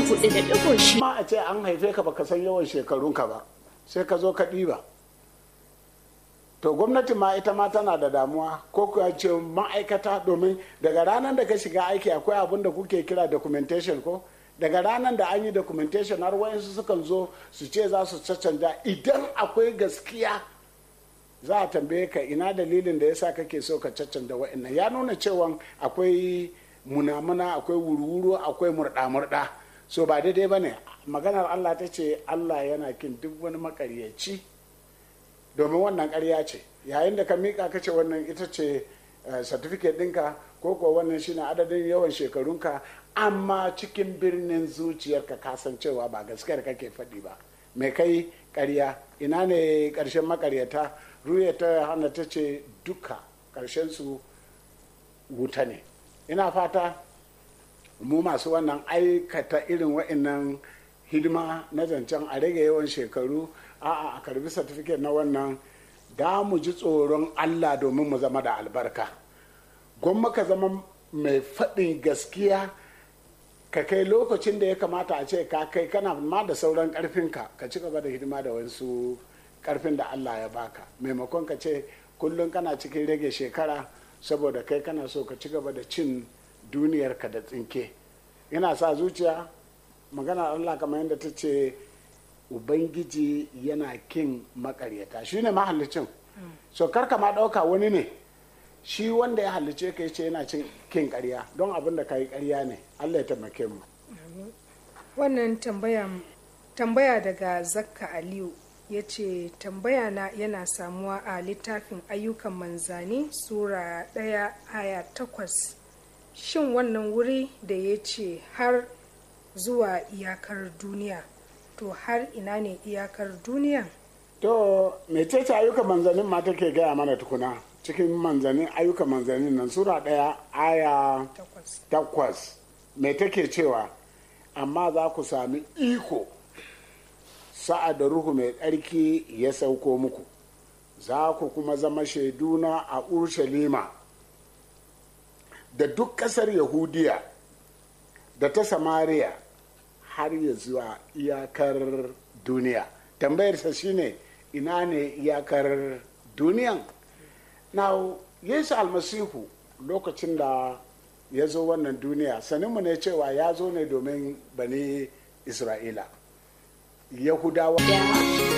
hudu da digo shi. ma a ce an haife ka baka san yawan shekarunka ba sai ka zo ka ɗiba to gwamnati ma ita ma tana da damuwa ko kuwa ce ma'aikata domin daga ranar da ka shiga aiki akwai abin da kuke kira documentation ko daga ranar da an yi documentation har wayansu sukan zo su ce za su caccanja idan akwai gaskiya za a tambaye ka ina dalilin da yasa kake so ka caccanja wa'annan ya nuna cewa akwai munamuna akwai wuru-wuru akwai murɗa-murɗa so ba daidai ba ne maganar allah ta ce allah yana kin duk wani makaryaci domin wannan ƙarya ce yayin da ka miƙa ka ce wannan ita ce certificate ɗinka ko kuwa wannan shine adadin yawan shekarunka amma cikin birnin zuciyarka kasancewa ba gaskiyar kake faɗi ba mai kai ƙarya ina ne ƙarshen makaryata ruya ta hana ta ce duka ƙarshen su wuta ne ina fata mu masu wannan aikata irin wa'annan hidima na zancen a rage yawan shekaru a'a a karbi certificate na wannan da mu ji tsoron allah domin mu zama da albarka gwamma ka zama mai faɗin gaskiya ka kai lokacin da ya kamata a ce ka kai kana ma da sauran ƙarfinka ka ci gaba da hidima da wasu ƙarfin da allah ya baka maimakon ka ce kullum kana cikin rage shekara saboda kai kana so ka ci gaba da cin duniyarka da tsinke yana sa zuciya magana allah kamar yadda ta ce ubangiji yana kin makaryata shi ne mahallicin so karka ma ɗauka wani ne shi wanda ya hallice ka ce yana cin kin karya don abin da ka yi karya ne allah ya taimake mu wannan tambaya tambaya daga zakka aliyu ya ce tambaya na yana samuwa a littafin ayyukan manzani sura ɗaya aya takwas shin wannan wuri da ya ce har zuwa iyakar duniya to har ina ne iyakar duniya to mecece ayyukan manzanin ma take gaya mana tukuna cikin manzanin ayyukan manzanin nan sura ɗaya aya takwas takwas me take cewa amma za ku sami iko sa'ad da ruhu mai tsarki ya sauko muku za ku kuma zama shaiduna a urshalima da duk ƙasar yahudiya da ta samariya har ya zuwa iyakar duniya tambayarsa shine ina ne iyakar duniyan na yesu almasihu lokacin da ya zo wannan duniya saninmu ne cewa ya zo ne domin bani isra'ila yahudawa